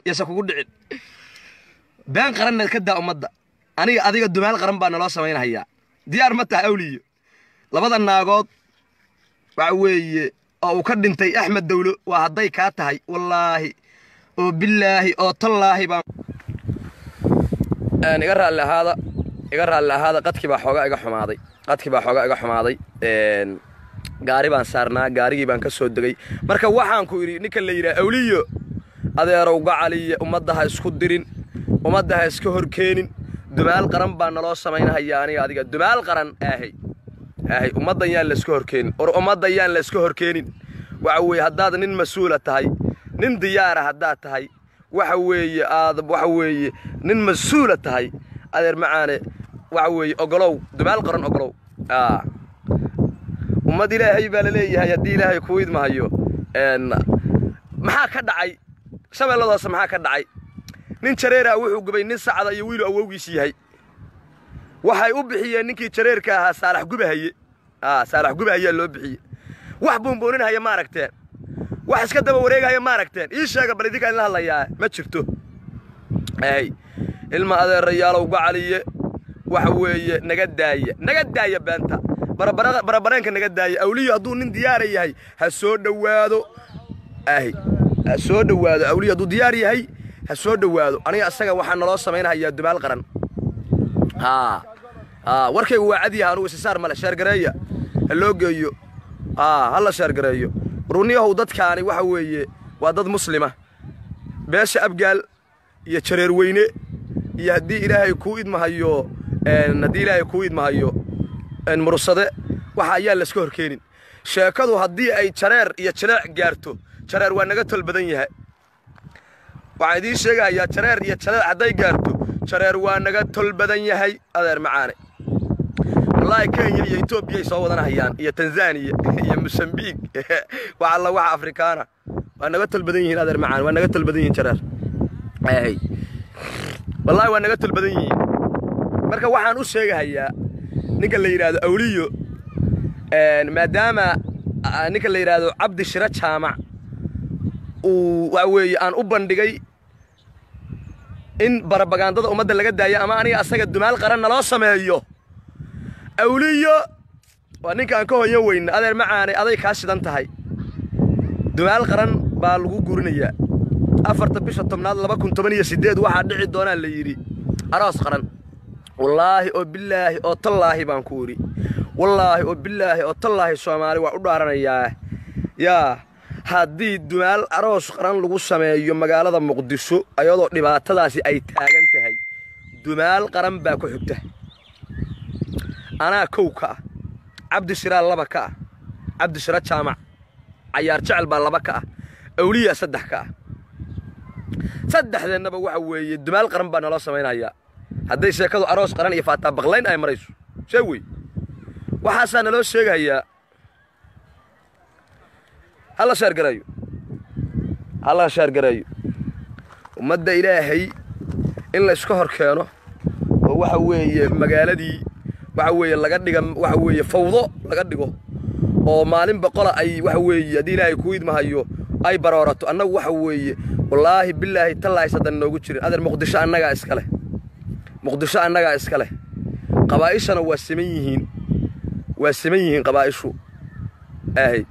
yase kugu dhicin been qaranna ka daa ummadda aniga adiga dumaal qaran baa naloo samaynhayaa diyaar ma taha awliyo labada naagood waxa weeye oo uu ka dhintay axmed dawlo waa hadday kaa tahay wallaahi oo bilaahi oo tallaahi baan iga raalli ahaada iga raalli ahaada qadkii baa xoogaa iga xumaaday qadkii baa xoogaa iga xumaaday gaari baan saarnaa gaarigii baan ka soo degay marka waxaan ku idhi ninka la yidhaha awliyo adeerow gacaliya ummadda ha isku dirin ummadda ha iska horkeenin dumaal qaran baa naloo samaynhayaa aniga adiga dumaal qaran ahay ahay ummaddan yaan layska horkeenin or ummaddan yaan layska horkeenin waxa weeye haddaad nin mas-uula tahay nin diyaara haddaad tahay waxa weeye aad waxa weeye nin mas-uula tahay adeer macaane waxa weeye ogolow dumaal qaran ogolow ummad ilaahay baa la leeyahay haddii ilaahay kuu idmahayo maxaa ka dhacay shabeelladaas maxaa ka dhacay nin jareeraa wuxuu gubay nin sacda iyo wiilu awowgiis yahay waxay u bixiyeen ninkii jareerka ahaa saalax gubahaye saalax gubahayaa loo bixiyey wax buunbuuninhaya ma aragteen wax iska daba wareegahaya ma aragteen ii sheega bal idinkaan la hadlayaa ma jirto ay ilma adeerayaalow gacaliye waxa weeye naga daaya naga daaya beenta barabareenka naga daaya awliyo hadduu nin diyaara yahay ha soo dhowaado ahy ha soo dhowaado awliyo hadduu diyaar yahay ha soo dhowaado aniga asaga waxaa naloo samaynhayaa dumaal qaran haa haa warkaygu waa cad yaha anugu isisaar male sheergareeya ha loo geeyo haa ha la sheergareeyo runiyahow dadkaani waxa weeye waa dad muslima beesha abgaal iyo jareer weyne iyo haddii ilaahay kuu idmahayo haddii ilaahay kuu idmahayo mursade waxa ayaan layska horkeenin sheekadu haddii ay jareer iyo jileec gaarto jareer waa naga tol badan yahay waxaan idiin sheegahayaa jareer iyo jaleec hadday gaarto jareer waa naga tol badan yahay adeer macaane wallaahi kenya iyo etoobiyay soo wadanahayaan iyo tanzaniya iyo mosambiig wax alla waxa afrikaana waa naga tol badan yihiin adeer macaane waa naga tol badan yihiin jareer ay wallaahi waa naga tol badan yihiin marka waxaan u sheegahayaa ninka la yidhaahdo awliyo maadaama ninka la yidhaahdo cabdi shiro jaamac uu waxa weeye aan u bandhigay in barabagaandada ummadda laga daayo ama aniga asaga dumaal qaran naloo sameeyo awliyo waa ninkaan ka hoyan weyna adeer macaane aday kaa shidan tahay dumaal qaran baa lagu guurinayaa afarta bisha tobnaad laba kun toban iyo siddeed waxaa dhici doonaa la yidhi aroos qaran wallaahi oo bilaahi oo tallaahi baan ku idhi wallaahi oo bilaahi oo tallaahi soomaali waa u dhaaranayaa yaa haddii dumaal aroos qaran lagu sameeyo magaalada muqdisho ayadoo dhibaatadaasi ay taagan tahay dumaal qaran baa ku xigta anaa kow ka ah cabdishiraa laba ka ah cabdishira jaamac cayaar jecel baa laba ka ah awliya saddex ka ah saddexdeennaba waxa weeye dumaal qaran baa naloo samaynayaa hadday sheekadu aroos qaran iyo faataa baqlayn ay marayso see wey waxaasaa naloo sheegayaa hala sheergareeyo hala sheergareeyo ummadda ilaahay in layska hor keeno oo waxa weeye magaaladii waxa weeye laga dhiga waxa weeye fawdo laga dhigo oo maalin boqola ay waxa weeye haddii ilaahay kuu idmahayo ay baroorato annagu waxa weeye wallaahi bilaahi tallaahi saddan noogu jirin adeer muqdisho annagaa iska leh muqdisho annagaa iska leh qabaa'ishana waa siman yihiin waa siman yihiin qabaa'ishu ahay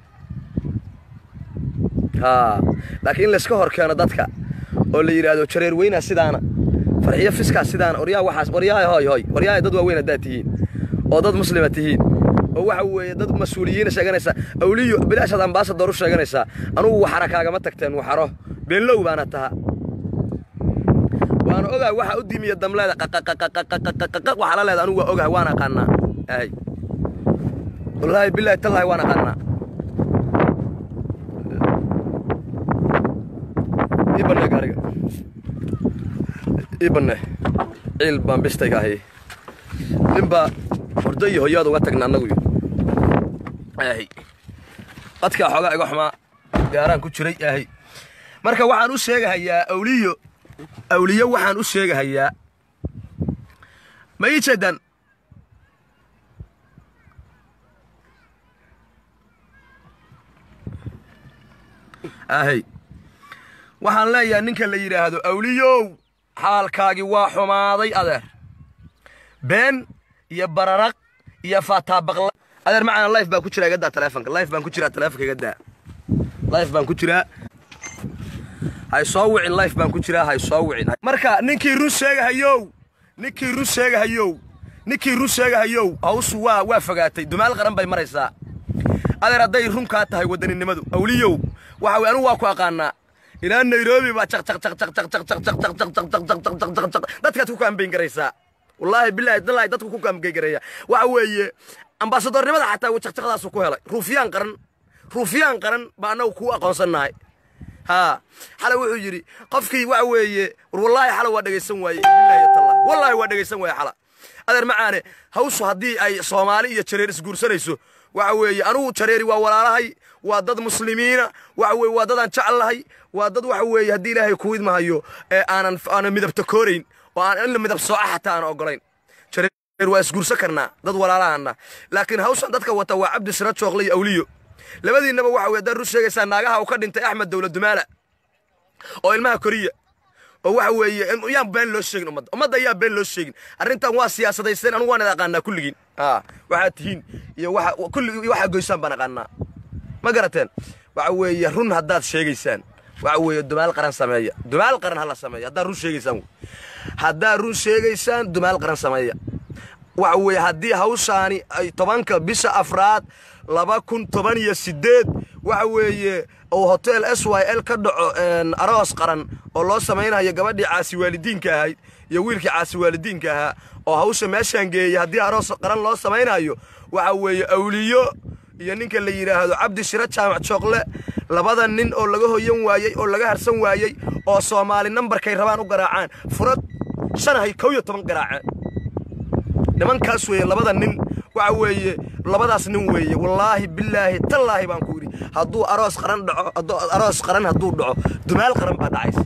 haa laakiin in layska hor keeno dadka oo la yidhaahdo jareer weynaa sidaana farxiyo fiskaa sidaana oryaa waxaas waryahay hoy hoy waryahay dad waaweyn haddaad tihiin oo dad muslima tihiin oo waxa weeye dad mas-uuliyiina sheeganaysaa awliyo bilaashaad ambaasador u sheeganaysaa anugu waxara kaagama tagteen waxaro beenlow baana taha waana ogahay waxa u dimiya damleeda qaqaqaqaqaqaqaq waxaa la leeda anugu waa ogahay waan aqaanaa ahay wallaahi bilaahi tallaahi waan aqaanaa ii banne gaariga ii banne ciil baan bistayga ahay ninbaa hurdo iyo hoyaad uga tagna annagu ahay qadkaa xoogaa iga xumaa gaaraan ku jiray ahay marka waxaan u sheegahayaa awliyo awliyo waxaan u sheegahayaa ma ii jeedaan ahay waxaan leeyahay ninka la yidhaahdo awliyow xaalkaagii waa xumaaday adeer been iyo bararaq iyo faataabaqla adeer macana life baan ku jiraa iga daa taleefonka life baan ku jiraa taleefonka iga daa life baan ku jiraa hay soo wicin life baan ku jiraa hay soo wicin marka ninkii run sheegahayow ninkii run sheegahayow ninkii run sheegahayow hawsu waa waa fogaatay dumaal qaran bay maraysaa adeer hadday run kaa tahay wadaninimadu awliyow waxa wey anigu waa ku aqaanaa ilaa nairobi baa jaq jaq jaq jaq jaq jaq jaq jaq jaq jaq jaq jaq jaq jaq jaq jaq dadkaad ku kaambeyn garaysaa wallaahi bilaahi dallaahi dadku ku kaambeyn garaya waxa weeye ambaasadornimada xataa jaqjaqdaasu ku helay ruufyaan qaran ruufyaan qaran baa annagu kuu aqoonsannahay haa xale wuxuu yidhi qofkii waxa weeye war wallaahi xale waa dhegaysan waaye bilaahi tallah wallaahi waa dhegaysan waaye xala adeer macaane hawshu haddii ay soomaali iyo jareer isguursanayso waxa weeye anugu jareeri waa walaalahay waa dad muslimiina waxa weye waa dadaan jeclahay waa dad waxa weeye haddii ilaahay ku idmahayo ee aanan aanan midabta koorayn oo aan in la midab sooca xataa aan ogolayn jareer waa isguursan karnaa dad walaalahana laakiin hawshan dadka wata waa cabdi sira jooqle iyo awliyo labadiinnaba waxa weye haddaad run sheegaysaa naagaha uu ka dhintay axmed dowla dumaala oo ilmaha koriya oo waxa weeye yaan been loo sheegin ummadda ummadda ayaa been loo sheegin arrintan waa siyaasadaysteen anugu waan id aqaanaa kulligiin aa waxaad tihiin iyo waxa kulli waxaa goysaan baan aqaanaa ma garateen waxa weeye run haddaad sheegaysaan waxa weeye dumaal qaran sameeya dumaal qaran hala sameeya haddaad run sheegaysaan haddaad run sheegaysaan dumaal qaran sameeya waxa weeye haddii hawshaani ay tobanka bisha afraad laba kun toban iyo siddeed waxa weeye uu hotel s y l ka dhaco aroos qaran oo loo samaynayo gabadhii caasi waalidiinka ahayd iyo wiilkii caasi waalidiinka ahaa oo hawsha meeshaan geeyey haddii aroos qaran loo samaynayo waxa weeye awliyo iyo ninka la yidhaahdo cabdi shiro jaamac jooqle labada nin oo laga hoyan waayey oo laga harsan waayey oo soomaali nambarkay rabaan u garaacaan furad shanahay kow iyo toban garaaceen nimankaas weeye labada nin waxa weeye labadaas nin weeye wallaahi bilaahi tallaahi baan ku yidhi hadduu aroos qaran dhaco aroos qaran hadduu dhaco dumaal qaran baa dhacaysa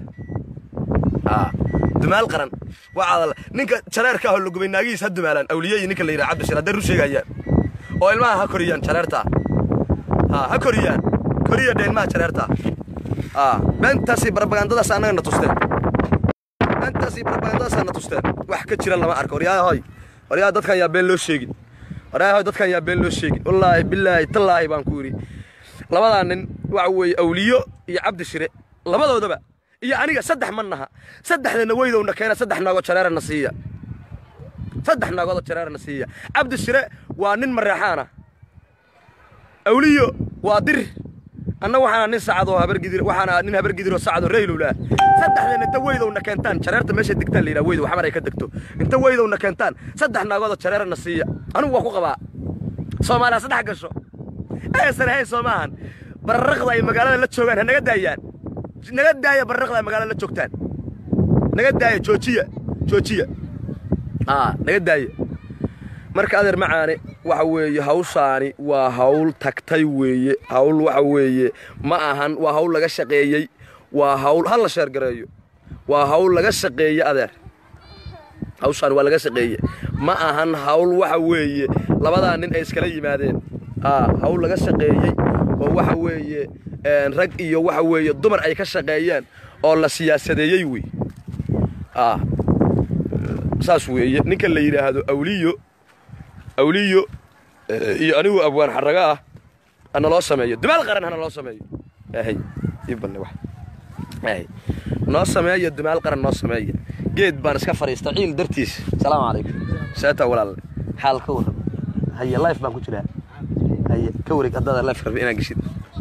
dumaal qaran waxaad ninka jareerka ahoo lagubay naagihiis ha dumaalaan awliye ninka la yidhaha cabdishir hadday run sheegayaan oo ilmaha ha koriyaan jareertaa ha koriyaan koriya dhe ilmaha jareertaa beentaasi barabagandadaas annaga na tusteen beentaasi barabagandadaas na tusteen wax ka jira lama arko waryahoy waryaa dadkan yaa been loo sheegin waryahoy dadkan yaa been loo sheegin wallaahi bilaahi tallaahi baan ku yidhi labadaa nin waxa weeye awliyo iyo cabdi shire labadoodaba iyo aniga saddex ma naha saddexdana weydowna keena saddex noogoo jareerana siiya saddex noogoodoo jareerana siiya cabdi shire waa nin mareexaana awliyo waa dir anna waxaana nin sacadoo habargidir waxaana nin habargidiroo sacadoo reylowlaa saddexdana inta weydowna keentaan jareerta meesha degtaan la yidhaha weydow xamar ay ka degto inta weydowna keentaan saddex noogoodoo jareerana siiya anigu waa ku qabaa soomaaliya saddex gasho aysan ahayn soo maahan bararaqda ay magaalada la joogaan ha naga daayaan naga daaya bararaqda ay magaalada la joogtaan naga daaya joojiya joojiya aa naga daaya marka adeer macaane waxa weeye hawshaani waa hawl tagtay weeye hawl waxa weeye ma ahan waa hawl laga shaqeeyey waa hawl ha la sheergareeyo waa hawl laga shaqeeye adeer hawshaani waa laga shaqeeye ma ahan hawl waxa weeye labadaa nin ay iskala yimaadeen aa hawl laga shaqeeyey oo waxa weeye rag iyo waxa weeye dumar ay ka shaqeeyeen oo la siyaasadeeyey wey aa saas weeye ninka la yidhaahdo awliyo awliyo iyo anigu abwaan xaraga ah hana loo sameeyo dumaal qaran hana loo sameeyo ahay ii balle wax ahay noo sameeya dumaal qaran noo sameeya geed baan iska fadhiista ciil dartiis salaamu calaykum seeta walaalle xaal ka warram haye life baan ku jiraa haye ka wareeg haddaada life rabbi inaan geshid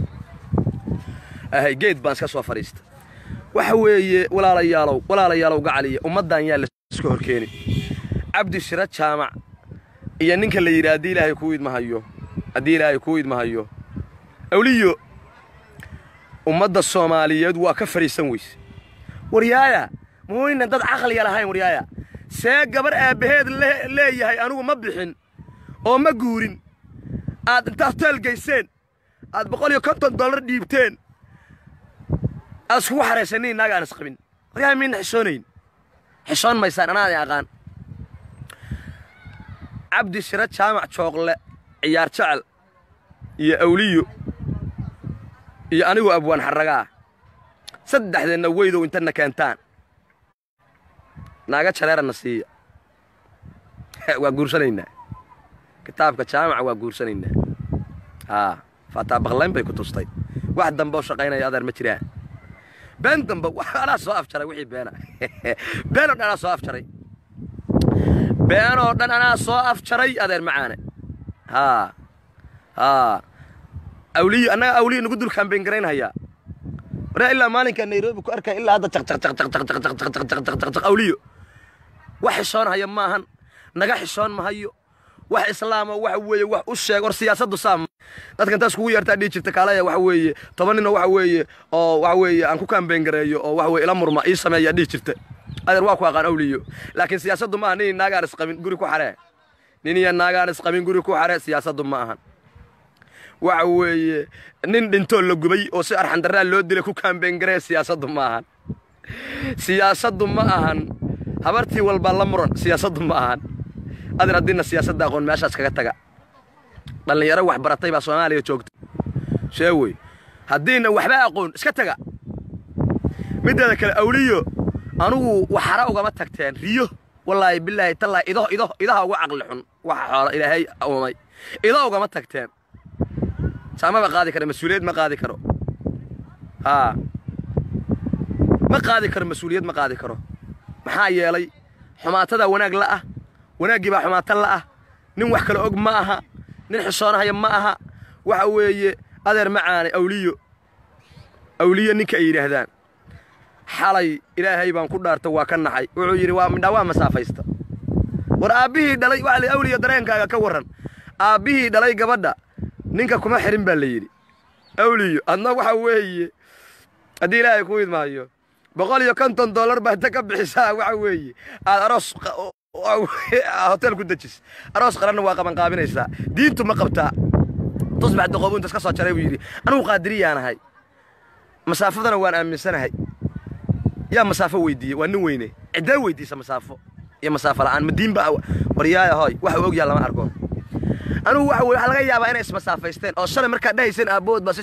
ahay geed baan iska soo fadhiista waxa weeye walaalayaalow walaalayaalow gacaliya ummaddan yaa la iska horkeeni cabdi shira jaamac iyo ninka la yidhi haddii ilaahay kuu idmahayo haddii ilaahay kuu idmahayo awliyo ummadda soomaaliyeed waa ka fadhiisan weyse waryaaya muuynan dad caqliya lahayn waryaaya see gabar aabbaheed leeyahay anigu ma bixin oo ma guurin aad inta hoteel gayseen aad boqol iyo konton dollar dhiibteen aad iskugu xaraysanin naaga aan isqabin waryaaya miyna xishoonayn xishoon maysaan anaadin aqaan cabdi shiro jaamac jooqle ciyaar jecel iyo awliyo iyo anigu abwaan xarragaa saddexdeenna weydow intana keentaan naaga jareerana siiya waa guursanaynaa kitaabka jaamaca waa guursanaynaa haa faataa baqlayn bay ku tustay wax dambe oo shaqaynaya adeer ma jiraan been dambe anaa soo afjaray wixii beena beenoo dhan anaa soo afjaray beenoo dhan anaa soo afjaray adeer macaane haa haa awliyo annaga awliyo nagu dul kaambeyn garaynhayaa waraa ilaa maalinkaa nairobi ku arkaya ilaa hadda jaqjaqjaqjaqjaqjaqjaqjaqjaqjaqjaq awliyo wax xishoonhaya maahan naga xishoon mahayo wax islaama waxa weeye wax u sheeg war siyaasaddu saam dadka intaas kugu yeertaa dhihi jirta kaalaya waxa weeye toban ninoo waxa weeye oo waxa weeye aan ku kaambeyn gareeyo oo waxa weye ila murma ii sameeyaa dhihi jirta adeer waa ku aqaan awliyo laakiin siyaasaddu maaha nin naagaan isqabin guri ku xaree nin iyo naagaan isqabin guri ku xaree siyaasaddu ma ahan waxa weeye nin dhintoo la gubay oo si arxandarraa loo dilay ku kaambeyn garee siyaasaddu ma ahan siyaasaddu ma ahan habartii walbaa la muran siyaasaddu ma ahan adeer haddiina siyaasadda aqoon meeshaas kaga taga dhallinyaro wax baratay baa soomaaliya joogta sheewey haddiina waxba aqoon iska taga middeeda kale awliyo anugu waxara ugama tagteen riyo wallaahi bilaahi tallaahi ido ido idaha uga caqli xun waxa xoola ilaahay uumay ido ugama tagteen saamaba qaadi kara mas-uuliyad ma qaadi karo haa ma qaadi karo mas-uuliyad ma qaadi karo maxaa yeelay xumaatada wanaag la ah wanaaggii baa xumaata la ah nin wax kale og ma aha nin xishoonahaya ma aha waxa weeye adeer macaane awliyo awliyo ninka ay yidhaahdaan xalay ilaahay baan ku dhaarta waa ka naxay wuxuu yidhi waa midhaa waa masaafaysta war aabbihii dhalay waxa la awliyo dareenkaaga ka warran aabbihii dhalay gabadha ninka kuma xirin baa la yidhi awliyo adna waxa weeye haddii ilaahay ku idmaayo boqol iyo konton dollar baa inta ka bixisaa waxa weeye aad aroos hotel ku dejis aroos qaranna waa qabanqaabinaysaa diintu ma qabtaa tusbax doqoobu intas ka soo jaray buu yidhi anugu qaadiriyaanahay masaafadana waan aaminsanahay yaa masaafo weydiiyey waa nin weyne ciddee weydiisa masaafo iyo masaafo la'aan ma diinba waryaaya hoy waxa uu ogyaha lama arko anugu waxa weye waxaa laga yaabaa inay ismasaafaysteen oo shalay markaad dhahayseen aabbood baa si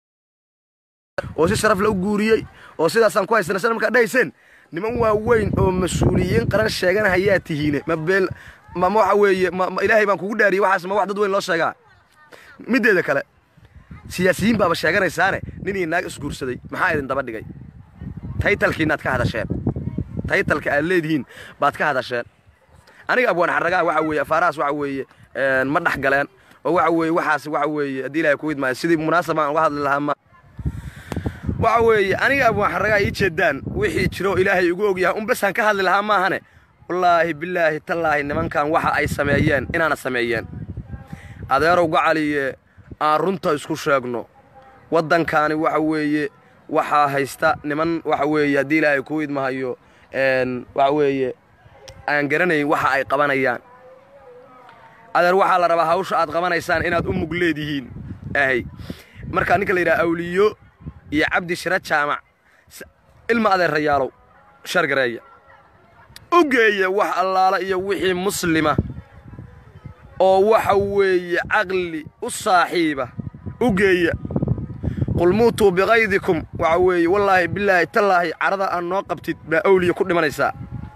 oo si sharaf la u guuriyey oo sidaasaan ku haysana shalay markaad dhahayseen niman waaweyn oo mas-uuliyiin qaran sheeganahayaa tihiine ma beel ma waxa weeye ma ilaahay baan kugu dhaariyey waxaas ma wax dad weyn loo sheegaa middeeda kale siyaasiyiin baaba sheeganaysaane nin iyo naag isguursaday maxaa idin daba dhigay taytalkiinaad ka hadasheen taytalka aad leedihiin baad ka hadasheen aniga abwaan xarragaa waxa weeye afaarahaas waxa weeye ma dhex galeen oo waxa weeye waxaas waxa weeye haddii ilaahay ku idmaayo sidii munaasab aan uga hadli lahaa ma waxa weeye aniga abwaan xarragaa ii jeedaan wixii jiro ilaahay igu ogyahay un basaan ka hadli lahaa maahane wallaahi bilaahi tallaahi nimankan waxa ay sameeyeen inaana sameeyeen adeerow gacaliye aan runta isku sheegno waddankaani waxa weeye waxaa haysta niman waxa weeye haddii ilaahay kuu idmahayo waxa weeye aan garanayn waxa ay qabanayaan adeer waxaa la rabaa hawsha aad qabanaysaan inaad u mug leedihiin ahay markaa ninka la yidhaha awliyo iyo cabdi shira jaamac ilma adeerayaalow shargareeya u geeya wax allaala iyo wixii muslima oo waxa weeye caqli u saaxiiba u geeya qul muutuu biqaydikum waxa weeye wallaahi bilaahi tallaahi carada aad noo qabtid baa awliya ku dhimanaysaa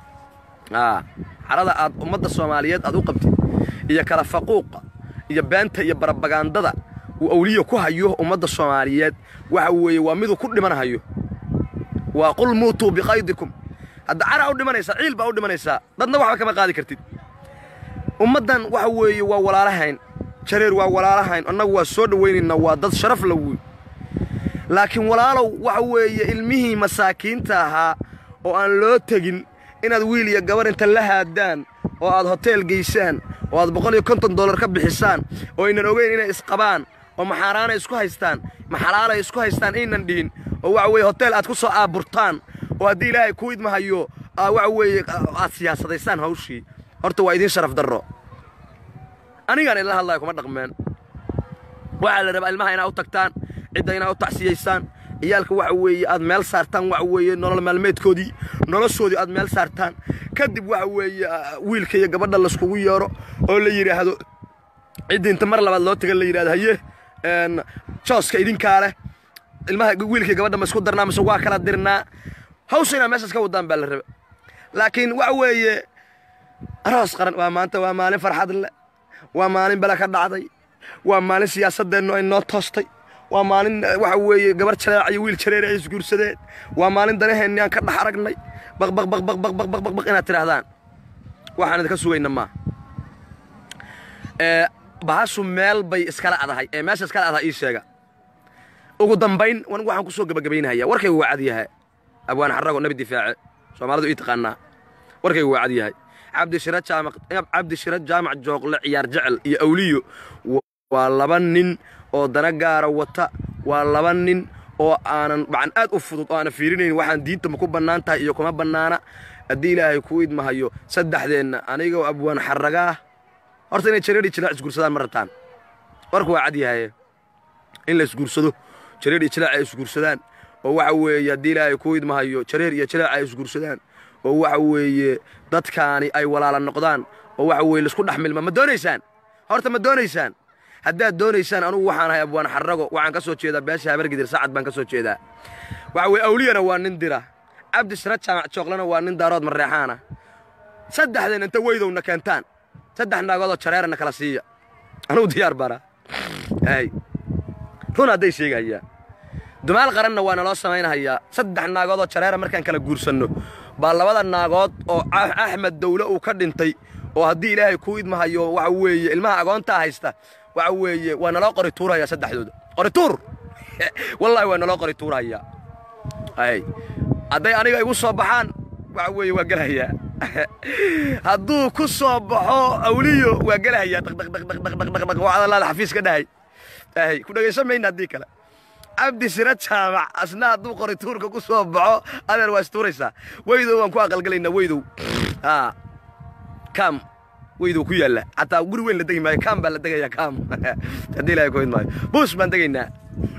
aa carada aad ummadda soomaaliyeed aad u qabtid iyo kala faquuqa iyo beenta iyo barabagandada uu awliya ku hayo ummadda soomaaliyeed waxa weeye waa miduu ku dhimanhayo waa qul muutuu biqaydikum hadda caraa u dhimanaysaa ciil baa u dhimanaysaa dadna waxba kama qaadi kartid ummaddan waxa weeye waa walaalahayn jareer waa walaalahayn annagu waa soo dhowaynaynaa waa dad sharaf la wuy laakiin walaalow waxa weeye ilmihii masaakiinta ahaa oo aan loo tegin inaad wiil iyo gabar inta la haadaan oo aad hoteel geysaan oo aad boqol iyo konton dollar ka bixisaan oo aynan ogeyn inay isqabaan oo maxaaraanay isku haystaan maxalaalay isku haystaan aynan dhihin oo waxa weeye hoteel aad ku soo aaburtaan oo haddii ilaahay kuu idmahayo waxa weeye aad siyaasadaysaan hawshii horta waa idiin sharaf darro anigaan idinla hadlaya kuma dhaqmeen waxaa la rabaa ilmaha inaad u tagtaan cidda inaad u tacsiyaysaan ciyaalka waxa weeye aad meel saartaan waxa weeye nolol maalmeedkoodii noloshoodii aad meel saartaan kadib waxa weeye wiilka iyo gabadha layskugu yeero oo la yidhaahdo ciddii inta mar labaad loo taga la yidhahdo haye jooska idinkaa leh ilmaha wiilkii gabadha ma isku darnaa mise waa kala dirnaa hawsha inaa meeshaas ka wadaan baa la raba laakiin waxa weeye aroos qaran waa maanta waa maalin farxad leh waa maalin bala ka dhacday waa maalin siyaasadeennu ay noo toostay waa maalin waxa weeye gabar jareeca iyo wiil jareer ay isguursadeen waa maalin danaheenni aan ka dhex aragnay baq baq baq baq baq baq baq baq baq inaad tidhaahdaan waxaan idinka sugayna maa ee bahashu meel bay iskala adahay ee meesha iskala adahay ii sheega ugu dambayn anigu waxaan ku soo gebagabaynahaya warkaygu waa cad yahay abwaan xarago nabi difaace soomaalidu ii taqaanaa warkaygu waa cad yahay cabdishira jaamac cabdishira jaamac jooqle ciyaar jecel iyo awliyo waa laba nin oo dana gaara wata waa laba nin oo aanan macan aad u fudud oo aanan fiirinayn waxaan diinta ma ku bannaan tahay iyo kuma bannaana haddii ilaahay kuu idmahayo saddexdeenna anigoo abwaan xaragaah horta inay jareer iyo jilaac isguursadaan ma rabtaan warku waa cad yahaye in la isguursado jareer iyo jilaac ay isguursadaan oo waxa weeye haddii ilaahay kuu idmahayo jareer iyo jilaac ay isguursadaan oo waxa weeye dadkaani ay walaala noqdaan oo waxa weeye laisku dhex milma ma doonaysaan horta ma doonaysaan haddaad doonaysaan anugu waxaan ahay abwaan xarrago waxaan ka soo jeedaa beesha habargidir sacad baan ka soo jeedaa waxa weye awliyana waa nin dira cabdishira jaamac jooqlena waa nin daarood mareexaana saddexdeen inta weydowna keentaan saddex naagoodoo jareerana kala siiya anugu diyaar bara hay run hadday sheegahayaa dumaal qaranna waa naloo samaynahayaa saddex naagoodoo jareera markaan kala guursanno baa labada naagood oo axmed dawle uu ka dhintay oo haddii ilaahay kuu idmahayo waxa weeye ilmaha agoontaa haysta waxa weeye waa naloo qori tuurahayaa saddexdooda qori tuur wallaahi waa naloo qori tuurahayaa ay hadday aniga igu soo baxaan waxa weeye waa gelahayaa hadduu ku soo baxo awliyo waa gelahayaa dhaqdhaqdhaqdhaqdhaqdhaq waa adalaada xafiis ka dhahay ay ku dhegaysan mayna haddii kale cabdi sira jaamac asna hadduu qori tuurka ku soo baxo adeer waa istuuraysaa weydow waan ku aqalgelaynaa weydow aa kam weydow ku yaalla xataa guri weyn la degi maayo kam baa la degayaa kam haddii ilahay ku idmaayo buus baan degaynaa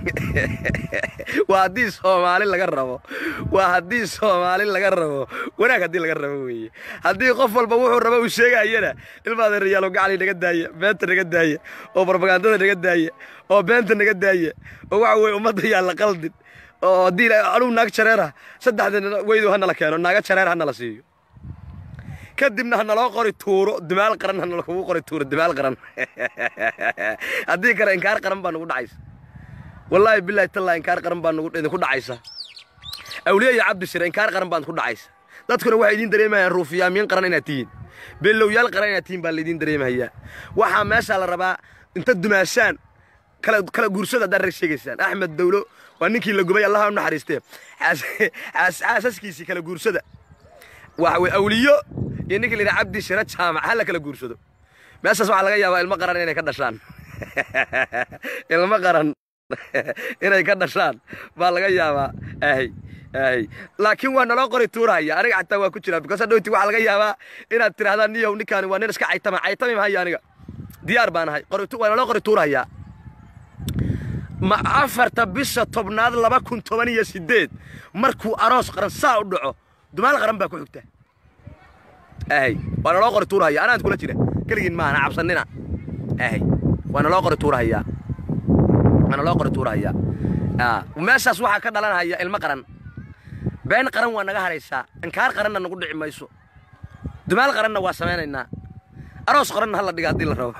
waa haddii soomaali laga rabo waa haddii soomaali laga rabo wanaag haddii laga rabo weeye haddii qof walba wuxuu rabo uu sheegayana ilmaada riyaalo gacali naga daaya beenta naga daaya oo barbagandada naga daaya oo beenta naga daaya oo waxa weeye ummadda yaa la qaldin oo haddii anugu naag jareera saddexda weydow hanala keeno naaga jareer hanala siiyo kadibna ha naloo qori tuuro dimaal qaran ha nalakugu qori tuuro dimaal qaran haddii kale inkaar qaran baa nugu dhacaysa wallaahi bilaahi tallaa inkaar qaran baa nugu idinku dhacaysa awliya iyo cabdishire inkaar qaran baa idinku dhacaysa dadkuna waxay idiin dareemayaan ruufiyaamiin qaran inaad tihiin beelowyaal qaran inaad tihiin baa laydiin dareemahayaa waxaa meeshaa la rabaa inta dumaashaan kala kala guursada haddaad rag sheegaysaan axmed dawlo waa ninkii la gubay allaha u naxariistee xaasaskiisii kala guursada waxa weye awliyo iyo ninkii la yidhaha cabdi shira jaamac ha la kala guursado meeshaas waxaa laga yaabaa ilmo qaran inay ka dhashaan ilmo qaran inay ka dhashaan baa laga yaabaa ahy ahy laakiin waa naloo qori tuurahaya aniga xataa waa ku jiraa because hadhowti waxaa laga yaabaa inaad tidhahdaan niyow ninkaani waa nin iska caytama caytami mahaya aniga diyaar baan ahay waa naloo qori tuurahayaa ma afarta bisha tobnaad laba kun toban iyo siddeed markuu aroos qaran saa u dhaco dumaal qaran baa ku xigta ahy waa naloo qori tuurahaya anaan kula jira keligiin maahana cabsanina ahy waa naloo qori tuurahayaa waa naloo qori tuurahayaa meeshaas waxaa ka dhalanaya ilmo qaran been qaran waa naga haraysaa inkaar qaranna nagu dhici mayso dumaal qaranna waa samaynaynaa aroos qaranna hala dhiga haddii la rabo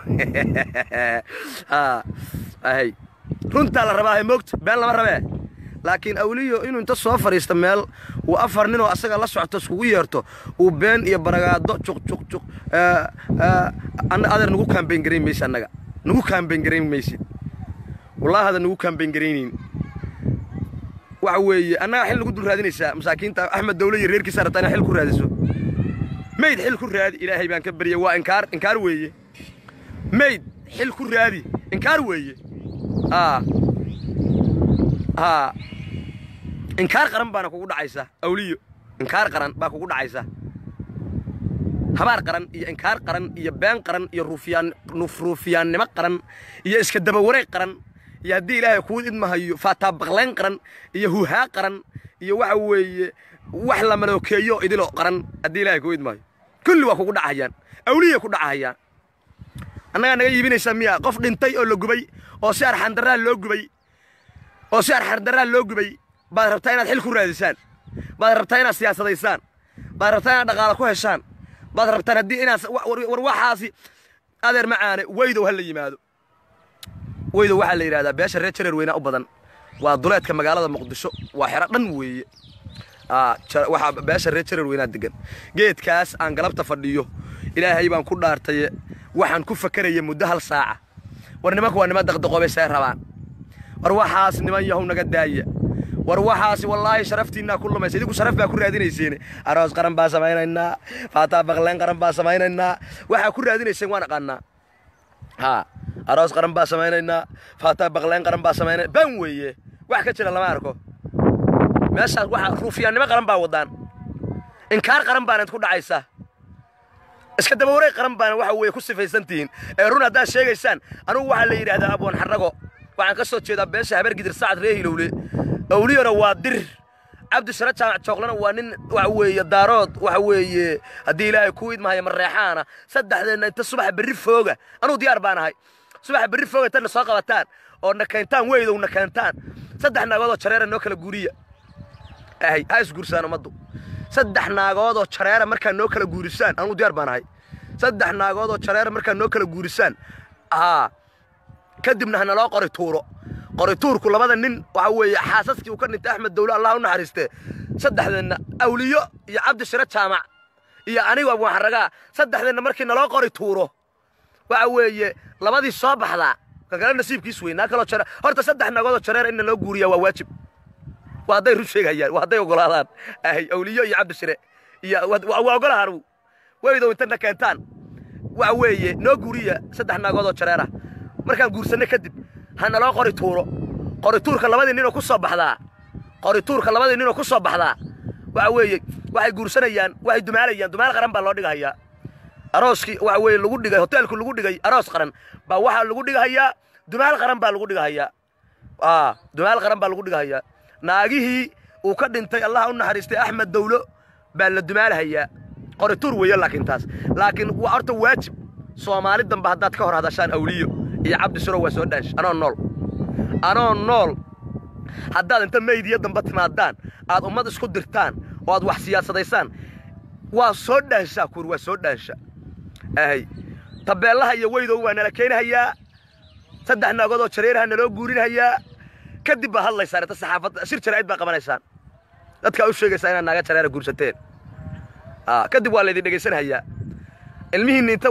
ahy runtaa la rabaa moogta been lama rabee laakiin awliyo inuu inta soo fadhiista meel uu afar ninoo asaga la socto iskugu yeerto uu been iyo baragaado juq juq juq adeer nagu kaambayn garayn maysa annaga nagu kaambayn garayn maysid wallahi hada nagu kaambayn garaynayn waxa weeye annaga xil nagu dul raadinaysaa masaakiinta axmed dawle iyo reerkiisa rabtaa inaa xil ku raadiso mayd xil ku raadi ilaahay baan ka baryay waa inkaar inkaar weeye mayd xil ku raadi inkaar weeye aa haa inkaar qaran baana kugu dhacaysa awliyo inkaar qaran baa kugu dhacaysa habaar qaran iyo inkaar qaran iyo been qaran iyo ruufiyaan ruufiyaannimo qaran iyo iska daba wareeg qaran iyo haddii ilaahay kuu idmahayo faataa baqlayn qaran iyo huhaa qaran iyo waxa weeye wax la malookeeyo idilo qaran haddii ilaahay kuu idmahayo kulli waa kugu dhacayaan awliya ku dhacayaan annagaa naga iibinaysaa miya qof dhintay oo la gubay oo si arxandarraa loo gubay oo si arxardaraa loo gubay baad rabtaa inaad xil ku raadisaan baad rabtaa inaad siyaasadaysaan baad rabtaa inaad dhaqaalo ku heshaan baad rabtaan haddii inaad war waxaasi adeer macaane weydow ha la yimaado weydow waxaa la yidhahdaa beesha reer jareer weynaa u badan waa duleedka magaalada muqdisho waa xero dhan weeye waxaa beesha reer jareer weynaa degan geedkaas aan galabta fadhiyo ilaahay baan ku dhaartaye waxaan ku fakeraya muddo hal saaca war nimanka waa niman daqdaqoobay say rabaan war waxaas niman yahow naga daaya war waxaasi wallaahi sharaftiinaa ku lumaysa idinku sharaf baa ku raadinayseene aroos qaran baa samaynaynaa faataa baqleen qaran baa samaynaynaa waxaa ku raadinayseen waan aqaanaa haa aroos qaran baa samaynaynaa faataa baqleen qaran baa samaynay ban weeye wax ka jira lama arko meeshaas waxa ruufiyaannimo qaran baa wadaan inkaar qaran baana ku dhacaysa iska dabawareeg qaran baana waxa weeye ku sifaysantihiin ee run haddaad sheegaysaan anugu waxaa la yidhaahdaa abwan xarrago waxaan ka soo jeedaa beesha habeer gidir sacad ree hilowle awliyana waa dir cabdishara jaamac jooqlana waa nin waxa weeye daarood waxa weeye haddii ilaahay ku idmahaya mareexaana saddexdeenna inta subaxa berri fooga anugu diyaar baan ahay subaxa berri fooga inta soo qabataan oo na keentaan weydow na keentaan saddex naagood oo jareera noo kala guuriya ahay ha isguursaan ummaddu saddex naagood oo jareera markaa noo kala guurisaan anugu diyaar baan ahay saddex naagood oo jareera markaa noo kala guurisaan haa kadibna hana loo qori tuuro qori tuurku labada nin waxa weeye xaasaskii uu ka dhintay axmed dawle allah u naxariiste saddexdeenna awliyo iyo cabdishire jaamac iyo anigu abwaanxaragaa saddexdeenna markii naloo qori tuuro waxa weeye labadii soo baxdaa kakale nasiibkiis weynaa kaloo jare horta saddex nagoodoo jareer in naloo guuriyaa waa waajib waa hadday run sheegayaan waa hadday ogolaadaan ahay awliyo iyo cabdishire iyo waa ogolaha anugu weydow intana keentaan waxa weeye noo guuriya saddex naagoodoo jareer ah markaan guursanno kadib ha naloo qori tuuro qori tuurka labadii ninoo ku soo baxdaa qori tuurka labadii ninoo ku soo baxdaa waxa weeye waxay guursanayaan waxay dumaalayaan dumaal qaran baa loo dhigahayaa arooskii waxa weeye lagu dhigay hoteelku lagu dhigay aroos qaran baa waxaa lagu dhigahayaa dumaal qaran baa lagu dhigahayaa aa dumaal qaran baa lagu dhigahayaa naagihii uu ka dhintay allah u naxariistay axmed dawlo baa la dumaalahayaa qori tuur weeye laakiin taas laakiin waa horta waajib soomaali dambe haddaad ka hor hadashaan awliyo iyo cabdi suro waa soo dhaash anoo nool anoo nool haddaad inta meydiya dambe timaadaan aad ummad isku dirtaan oo aad wax siyaasadaysaan waa soo dhaanshaa kuur waa soo dhaansha ahay tabeellaha iyo weydow waa nala keenahayaa saddex naagood oo jareeraha naloo guurinahayaa kadib baa hadlaysaan inta saxaafadda shir jaraa'id baa qabanaysaan dadkaa u sheegaysaa inaad naaga jareera guursateen kadib waa laydin dhegaysanahayaa ilmihiinni inta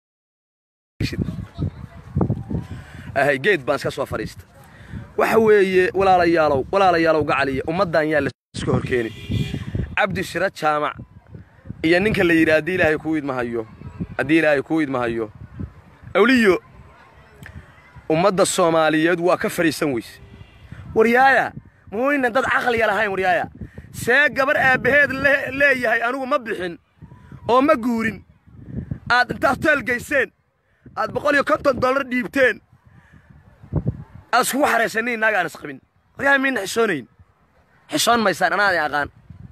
ahay geed baan iska soo fadhiista waxa weeye walaalayaalow walaalayaalow gacaliya ummaddan yaa laiska horkeeni cabdi shira jaamac iyo ninka la yidhi haddii ilaahay kuu idmahayo haddii ilaahay kuu idmahayo awliyo ummadda soomaaliyeed waa ka fadhiisan weyse waryaaya muuynan dad caqliya lahayn waryaaya see gabar aabbaheed leeyahay anigu ma bixin oo ma guurin aad inta hoteel gayseen aad boqol iyo konton dollar dhiibteen aad iskugu xaraysaniin naag aan isqabin waryahay miina xishoonayn xishoon maysaan anaadi aqaan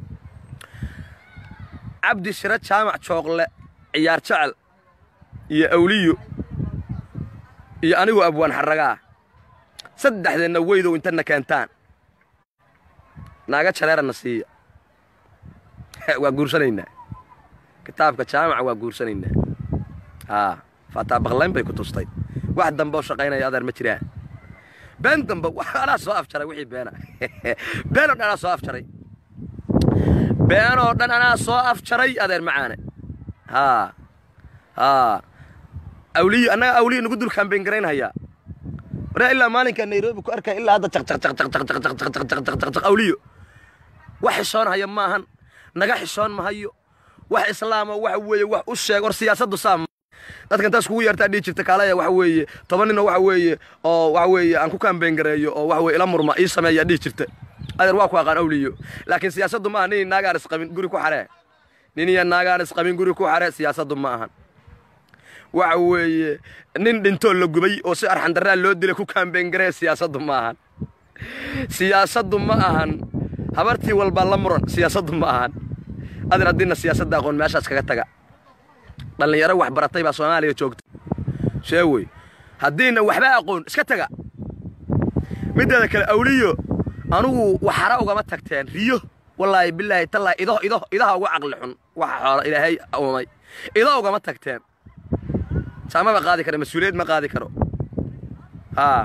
cabdi shiro jaamac jooqle ciyaar jecel iyo awliyo iyo anigu abwaan xarragaa saddexdeenna weydow intana keentaan naaga jareerana siiya waa guursanaynaa kitaabka jaamaca waa guursanaynaa haa faataa baqlayn bay ku tustay wax dambe oo shaqaynaya adeer ma jiraan been dambe anaa soo afjaray wixii beena been oo dhan anaa soo afjaray been oo dhan anaa soo afjaray adeer macaane haa haa awliyo annaga awliyo nagu dul kaambeyn garaynhayaa waraa ilaa maalinkaa nairobi ku arkaya ilaa hadda jaqjaqjaqjaqjaqjaqjaqjaqjaqjaq awliyo wax xishoonhaya maahan naga xishoon mahayo wax islaama waxa weeye wax u sheeg war siyaasaddu saa dadka intaas kugu yeertaa dhihi jirta kaalaya waxa weeye toban ninoo waxa weeye oo waxa weeye aan ku kaambeyn gareeyo oo waxa weye ila murma ii sameeya dhihi jirta adeer waa ku aqaan awliyo laakiin siyaasaddu maaha nin naagaan isqabin guri ku xaree nin iyo naagaan isqabin guri ku xaree siyaasaddu ma ahan waxa weeye nin dhintoo la gubay oo si arxandarraa loo dilay ku kaambeyn garee siyaasaddu ma ahan siyaasaddu ma ahan habartii walbaa la muran siyaasaddu ma ahan adeer haddiina siyaasadda aqoon meeshaas kaga taga dhallinyaro wax baratay baa soomaaliya joogta shee wey haddiina waxba aqoon iska taga middeeda kale awliyo anugu waxara ugama tagteen riyo wallaahi bilaahi tallaahi ido ido idaha ugu caqli xun waxa xoola ilaahay uumay ido ugama tagteen saamaba qaadi kara mas-uuliyad ma qaadi karo haa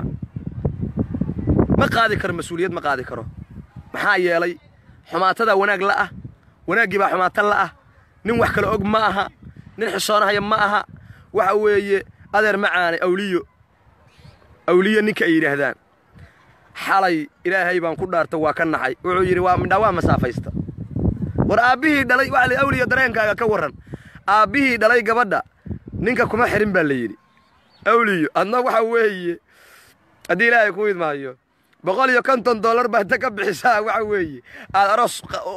ma qaadi karo mas-uuliyad ma qaadi karo maxaa yeelay xumaatadaa wanaag la ah wanaaggii baa xumaata la ah nin wax kale og ma aha nin xisoonahaya ma aha waxa weeye adeer macaane awliyo awliyo ninka ay yidhaahdaan xalay ilaahay baan ku dhaarta waa ka naxay wuxuu yidhi waa midhaa waa masaafaysta war aabbihii dhalay waxa la awliyo dareenkaaga ka warran aabbihii dhalay gabadha ninka kuma xirin baa la yidhi awliyo adna waxa weeye haddii ilaahay ku idmaayo boqol iyo konton dollar baad ta ka bixisaa waxa weeye aad aroos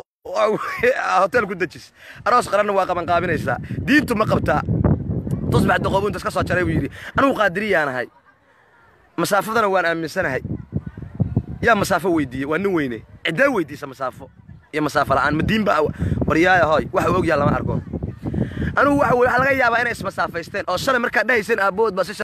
hotel ku dejis aroos qaranna waa qabanqaabinaysaa diintu ma qabtaa tusbax doqobu intas ka soo jaray buu yidhi anugu qaadiriyaanahay masaafadana waan aaminsanahay yaa masaafo weydiiye waa nin weyne ciddee weydiisa masaafo iyo masaafo la'aan madiinba waryaaya hooy waxa uu ogyaha lama arko anugu waxa weye waxaa laga yaabaa inay ismasaafaysteen oo shalay markaad dhahayseen aabbood baa si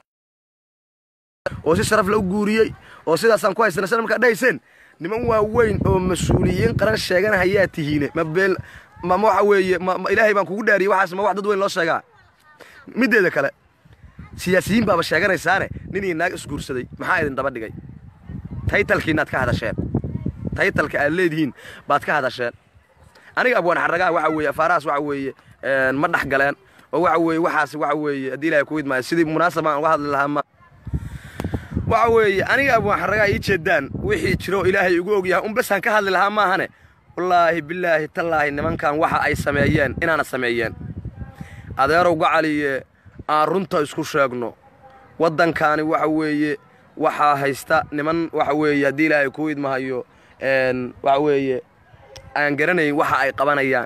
oo si sharaf la u guuriyey oo sidaasaan ku haysana shalay markaad dhahayseen niman waaweyn oo mas-uuliyiin qaran sheeganahayaa tihiine ma beel ma waxa weeye ma ilaahay baan kugu dhaariyey waxaas ma wax dad weyn loo sheegaa middeeda kale siyaasiyiin baaba sheeganaysaane nin iyo naag isguursaday maxaa idin daba dhigay taytalkiinaad ka hadasheen taytalka aad leedihiin baad ka hadasheen aniga abwaan xaragaha waxa weeye afaarahaas waxa weeye ma dhex galeen oo waxa weeye waxaas waxa weeye haddii ilaahay ku idmaayo sidii munaasab aan uga hadli lahaa ma waxa weeye aniga abwaan xaragaha ii jeedaan wixii jiro ilaahay igu ogyahay un basaan ka hadli lahaa maahane wallaahi bilaahi tallaahi nimankan waxa ay sameeyeen inaana sameeyeen adeerow gacaliye aan runta isku sheegno waddankaani waxa weeye waxaa haysta niman waxa weeye haddii ilaahay kuu idmahayo waxa weeye aan garanayn waxa ay qabanayaan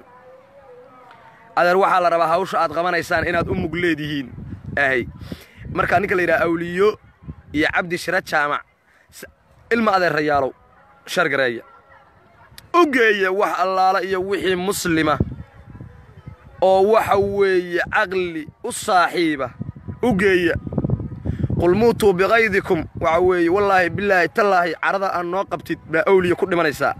adeer waxaa la rabaa hawsha aad qabanaysaan inaad u mug leedihiin ahay markaa ninka la yidhaha awliyo iyo cabdi shira jaamac ilma adeerayaalow shargareeya u geeya wax allaala iyo wixii muslima oo waxa weeye caqli u saaxiiba u geeya qul muutuu biqaydikum waxa weeye wallaahi bilaahi tallaahi carada aad noo qabtid baa awliya ku dhimanaysaa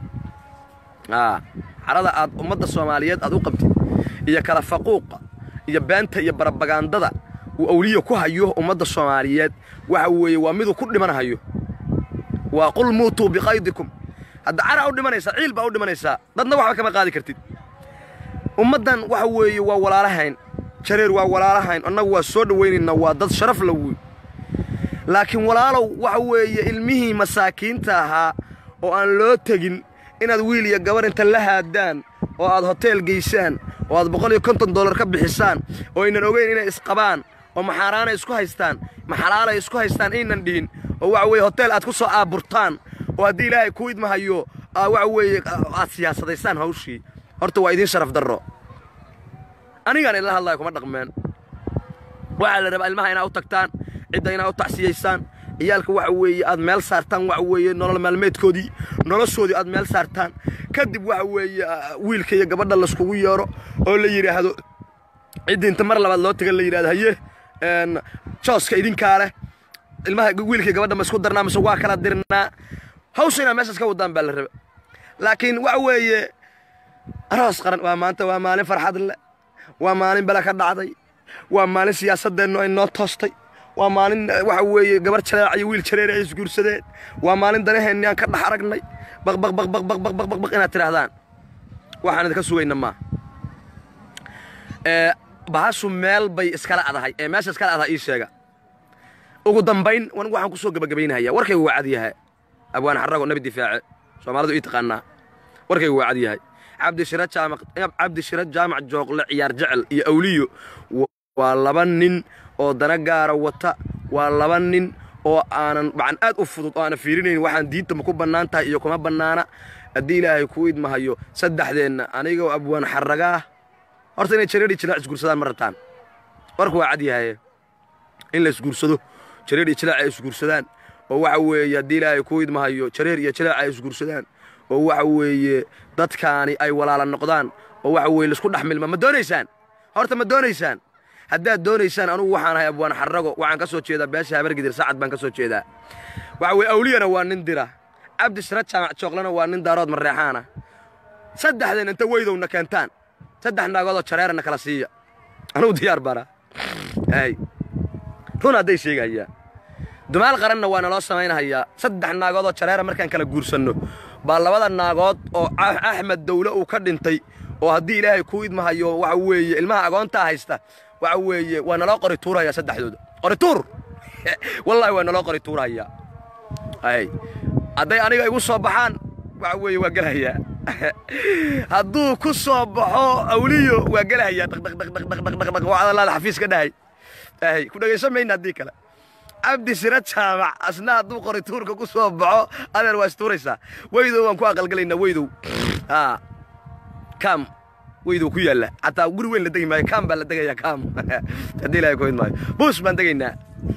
carada aad ummadda soomaaliyeed aad u qabtid iyo kala faquuqa iyo beenta iyo barabagandada uu awliya ku hayo ummadda soomaaliyeed waxa weeye waa miduu ku dhimanahayo waa qul muutuu biqaydikum hadda cara u dhimanaysaa ciil baa u dhimanaysaa dadna waxba kama qaadi kartid ummaddan waxa weeye waa walaalahayn jareer waa walaalahayn annagu waa soo dhowaynaynaa waa dad sharaf la wey laakiin walaalow waxa weeye ilmihii masaakiinta ahaa oo aan loo tegin inaad wiil iyo gabar inta la haadaan oo aad hoteel geysaan oo aad boqol iyo konton dollar ka bixisaan oo aynan ogeyn inay isqabaan oo maxaaraanay isku haystaan maxalaalay isku haystaan aynan dhihin oo waxa weeye hoteel aad ku soo aaburtaan oo haddii ilaahay kuu idmahayo waxa weeye aad siyaasadaysaan hawshii horta waa idiin sharaf darro anigaan idinla hadlaya kuma dhaqmeen waxaa la rabaa ilmaha inaad u tagtaan cidda inaad u tacsiyaysaan ciyaalka waxa weeye aad meel saartaan waxa weeye nolol maalmeedkoodii noloshoodii aad meel saartaan kadib waxa weeye wiilka iyo gabadha layskugu yeero oo la yidhaahdo ciddii inta mar labaad loo tagan la yidhahdo haye jooska idinkaa leh ilmaha wiilka iyo gabadha ma isku darnaa mise waa kala dirnaa hawsha inaad meeshaas ka wadaan baa la raba laakiin waxa weeye aroos qaran waa maanta waa maalin farxad leh waa maalin bala ka dhacday waa maalin siyaasadeennu ay noo toostay waa maalin waxa weeye gabar jareec iyo wiil jareer ay isguursadeen waa maalin danaheenni aan ka dhex aragnay baqbaqbaqbaqbaqbaqbaq inaad tidhaahdaan waxaan idinka sugayna maa bahashu meel bay iskala adahay ee meesha iskala adahay ii sheega ugu dambayn anigu waxaan ku soo gebagabaynahaya warkaygu waa cad yahay abwaan xarago nabi difaace soomaalidu ii taqaanaa warkaygu waa cad yahay cabdishira jaamac cabdishira jaamac jooqle ciyaar jecel iyo awliyo waa laba nin oo dana gaara wata waa laba nin oo aanan macan aad u fudud oo aanan fiirinayn waxaan diinta ma ku bannaan tahay iyo kuma bannaana haddii ilaahay kuu idmahayo saddexdeenna anigoo abwaan xaragaah horta inay jareedhi jilaac isguursadaan ma rabtaan warku waa cad yahaye in la isguursado jareer iyo jilaac ay isguursadaan oo waxa weeye haddii ilaahay kuu idmahayo jareer iyo jilaac ay isguursadaan oo waxa weeye dadkaani ay walaala noqdaan oo waxa weeye laisku dhex milma ma doonaysaan horta ma doonaysaan haddaad doonaysaan anugu waxaan ahay abwaan xarago waxaan ka soo jeedaa beesha habargidir sacad baan ka soo jeedaa waxa weye awliyana waa nin dira cabdi shira jaamac jooqlana waa nin daarood mareexaana saddexdeen inta weydowna keentaan saddex naagoodoo jareerana kala siiya anugu diyaar bara hay run hadday sheegayaa dumaal qaranna waa naloo samaynahayaa saddex naagoodoo jareera markaan kala guursanno baa labada naagood oo axmed dawle uu ka dhintay oo haddii ilaahay kuu idmahayo waxa weeye ilmaha agoontaa haysta waxa weeye waa naloo qori tuurahayaa saddexdooda qori tuur wallaahi waa naloo qori tuurahayaa hay hadday aniga igu soo baxaan waxa weeye waa gelahayaa hadduu ku soo baxo awliyo waa gelahayaa dhaqdhaqdhaqdhaqdhaqdhaq waa adalaada xafiis ka dhahay hay ku dhegaysan mayna haddii kale cabdi sira jaamac asna hadduu qori tuurka ku soo baxo adeer waa istuuraysaa weydow waan ku aqalgalaynaa weydow aa kam weydow ku yaalla xataa guri weyn la degi maayo kam baa la degayaa kam haddii ilahay ku maayo buus baan degaynaa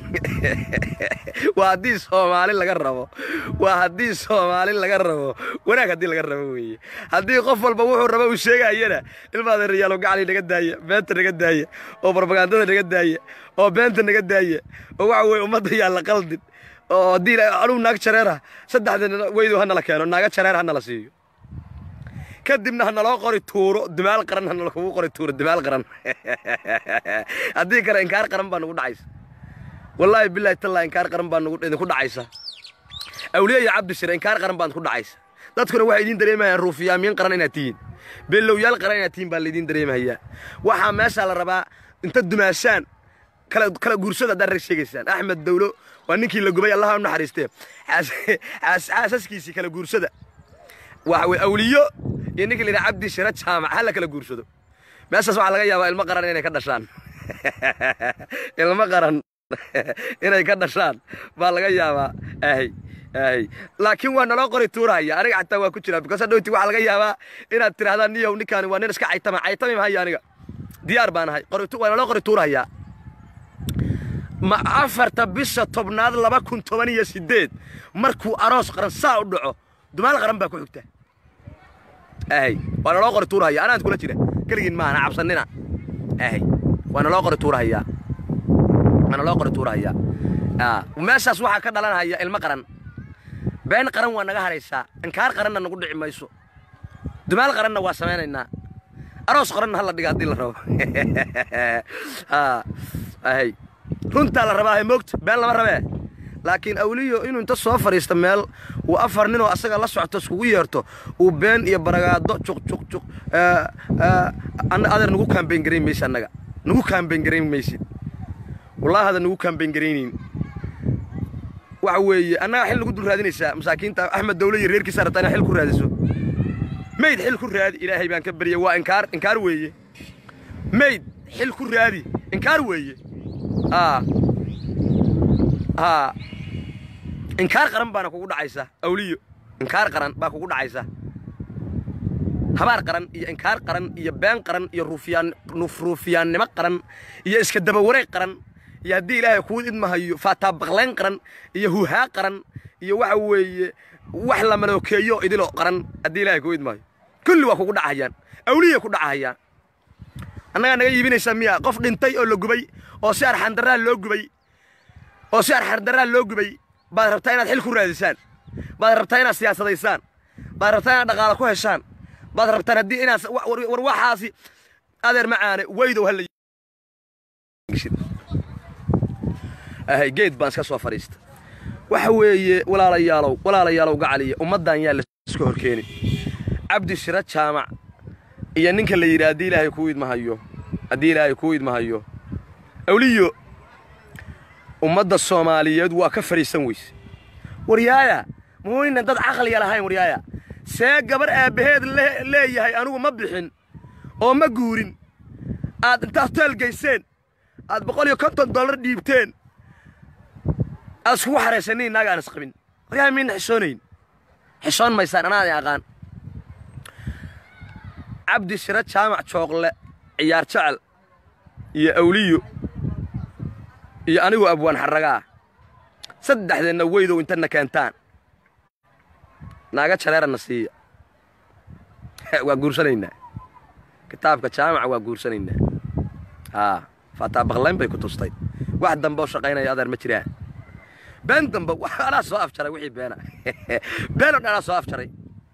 waa haddii soomaali laga rabo waa haddii soomaali laga rabo wanaag haddii laga rabo weeye haddii qof walba wuxuu rabo uu sheegayana ilmaada riyaalo gacali naga daaya beenta naga daaya oo barbagandada naga daaya oo beenta naga daaya oo waxa weye ummadda yaa la qaldin oo haddii anugu naag jareera saddexda weydow hanala keeno naaga jareer hanala siiyo kadibna ha naloo qori tuuro dimaal qaran ha nalakugu qori tuuro dimaal qaran haddii kale inkaar qaran baa nugu dhacaysa wallaahi bilaahi tallaa inkaar qaran baa idinku dhacaysa awliya iyo cabdi shire inkaar qaran baa idinku dhacaysa dadkuna waxay idiin dareemayaan ruufiyaamiin qaran inaad tihiin bellowyaal qaran inaad tihiin baa laydiin dareemahayaa waxaa meeshaa la rabaa inta dumaashaan kala guursada haddaad rag sheegaysaan axmed dawlo waa ninkii la gubay allaha u naxariistee xaasaskiisii kala guursada waxa weye awliyo iyo ninkii la yidhaha cabdi shire jaamac ha la kala guursado meeshaas waxaa laga yaabaa ilmo qaran inay ka dhashaan ilmo qaran inay ka dhashaan baa laga yaabaa ahy ahy laakiin waa naloo qori tuurahaya aniga xataa waa ku jiraa because hadhowti waxaa laga yaabaa inaad tidhahdaan niyow ninkaani waa nin iska caytama caytami mahayo aniga diyaar baan ahay waa naloo qori tuurahayaa ma afarta bisha tobnaad laba kun toban iyo siddeed markuu aroos qaran saa u dhaco dumaal qaran baa ku xigta ahy waa naloo qori tuurahaya anaan kula jira keligiin maahana cabsanina ahy waa naloo qori tuurahayaa waana loo qori tuurahayaa meeshaas waxaa ka dhalanaya ilmo qaran been qaran waa naga haraysaa inkaar qaranna nagu dhici mayso dumaal qaranna waa samaynaynaa aroos qaranna hala dhiga haddii la rabo ahy runtaa la rabaa moogta been lama rabee laakiin awliyo inuu inta soo fadhiista meel uu afar ninoo asaga la socto iskugu yeerto uu been iyo baragaado juq juq juq adeer nagu kaambeyn garayn maysa annaga nagu kaambeyn garayn maysid wallahi hada nagu kaambeyn garaynayn waxa weeye annaga xil nagu dul raadinaysaa masaakiinta axmed dawle iyo reerkiisa rabtaa inaa xil ku raadiso mayd xil ku raadi ilaahay baan ka baryay waa inkaar inkaar weeye mayd xil ku raadi inkaar weeye aa aa inkaar qaran baana kugu dhacaysa awliyo inkaar qaran baa kugu dhacaysa habaar qaran iyo inkaar qaran iyo been qaran iyo ruufyaan ruufiyaannimo qaran iyo iska daba wareeg qaran iyo haddii ilaahay kuu idmahayo faataabaqlayn qaran iyo huhaa qaran iyo waxa weeye wax la malookeeyo idilo qaran haddii ilaahay kuu idmahayo kulli waa kugu dhacayaan awliya ku dhacahayaan annagaa naga iibinaysaa miya qof dhintay oo la gubay oo si arxandarraa loo gubay oo si arxandarraa loo gubay baad rabtaa inaad xil ku raadisaan baad rabtaa inaad siyaasadaysaan baad rabtaa inaad dhaqaalo ku heshaan baad rabtaan haddii inaad war waxaasi adeer macaane weydow hala ahay geed baan iska soo fadhiista waxa weeye walaalayaalow walaalayaalow gacaliya ummaddan yaa laiska horkeeni cabdi shira jaamac iyo ninka la yidhi haddii ilaahay kuu idmahayo haddii ilaahay kuu idmahayo awliyo ummadda soomaaliyeed waa ka fadhiisan weyse waryaaya muuyna dad caqliya lahayn waryaaya see gabar aabbaheed leeyahay anigu ma bixin oo ma guurin aad inta hoteel gayseen aad boqol iyo konton dollar dhiibteen aad iskugu xaraysanin inaaga aan isqabin waryahay mayna xishoonayn xishoon maysaan anaadin aqaan cabdi shiro jaamac jooqle ciyaar jecel iyo awliyo iyo anigu abwaan xarragaa saddexdeenna weydow intana keentaan naaga jareerana siiya waa guursanaynaa kitaabka jaamaca waa guursanaynaa haa faataa baqlayn bay ku tustay wax dambe oo shaqaynaya adeer ma jiraan been damba anaa soo afjaray wixii beena been oo dhan anaa soo afjaray